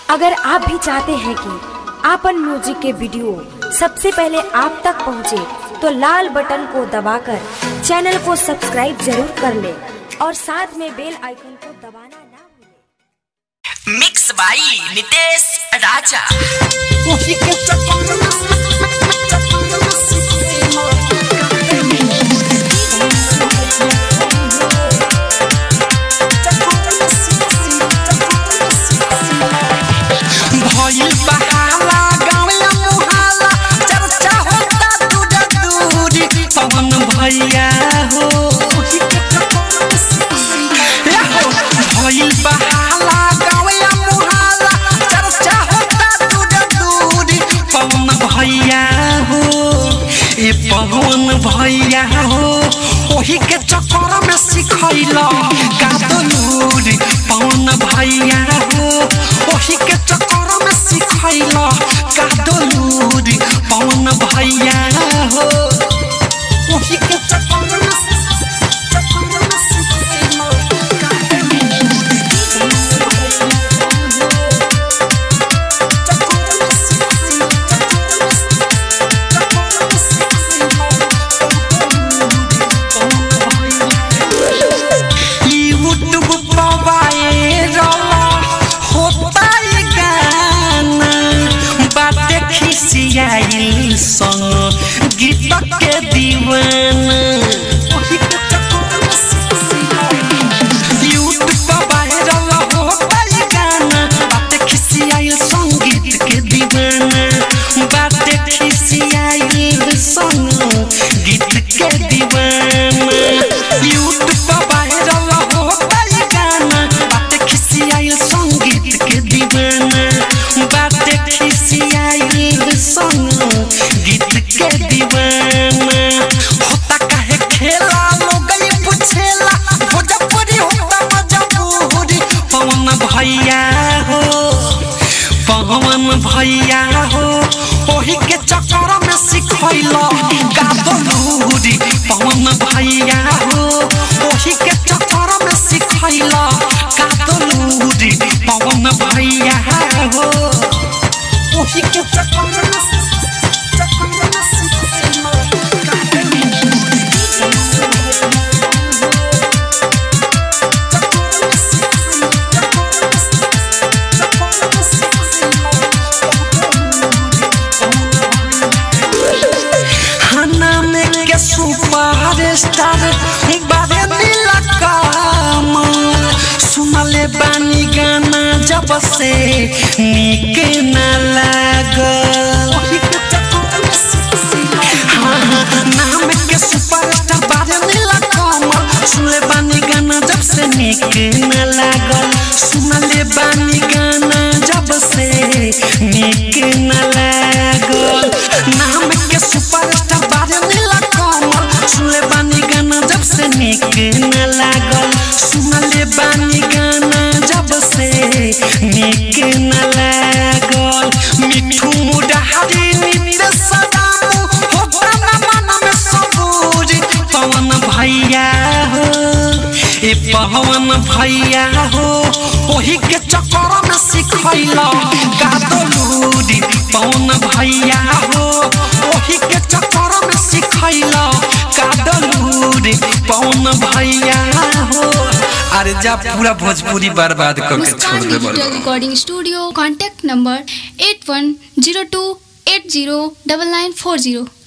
अगर आप भी चाहते हैं कि आपन म्यूजिक के वीडियो सबसे पहले आप तक पहुंचे, तो लाल बटन को दबाकर चैनल को सब्सक्राइब जरूर कर ले और साथ में बेल आइकन को दबाना ना भूलें। मिक्स बाई नितेश राजा भइल बहाला गाँवया मुहाला चर्चा होता दूर दूरी पवन भैया हो ए हो, भइल बहाला गाँवया मुहाला चर्चा होता दूर दूरी पवन भैया हो ए पवन भैया हो ओही के चक्कर में सिखैला गादलूरी पवन भैया हो ओही के चक्कर में सिखैला गादलूरी पवन भैया हो ओही के चक्कर में चक्कर में सिखैला यूट्यूब पर वायरल होता ये गाना बातें खिसियाइल संग गीत के दीवाना यूट्यूब पर वायरल होता ये गाना बातें खिसियाइल संगीत के दीवाना बातें खिसियाइल संग गीत के दीवाना यूट्यूब पर वायरल होता ये गाना बातें खिसियाइल संगीत के दीवाना बातें खिसियाइल संग गीत के दीवाना होता काहे खेला लोग ये पूछेला भोजपुरी होता मजबूरी पवन भैया हो पवन भैया हो ओही के चक्कर में सिखैला गादलूरी पवन भैया हो ओही के चक्कर में सिखैला गादलूरी पवन भैया हो ओही के चक्कर में चक्कर में सिखैला खाना में के सुपर स्टार बारे नीला काम सुनले बानी गाना जब से निक न लागल हाँ, हाँ, नाम के सुपर स्टार बारे नीला काम सुनले बानी गाना जब से निक न लागल सुनले बानी गाना जब से निक न लागल नाम के सुपर स्टार बारे नीला कमल सुनले बानी गाना जब से निक न लागल सुनले बानी गाना जब से निक न लागल मिठू मुडहारी नित्य सदामू हो गाना मन में सबूरी पवन भैया हो ए पवन भैया हो ओही के चक्कर में सिखैला गादलूरी पवन भैया हो ओही के चक्कर में सिखैला गादलूरी पवन भैया हो अरे जा पूरा भोजपुरी बर्बाद करके छोड़ मुस्कान दे digital recording studio contact number eight one zero two eight zero double nine four zero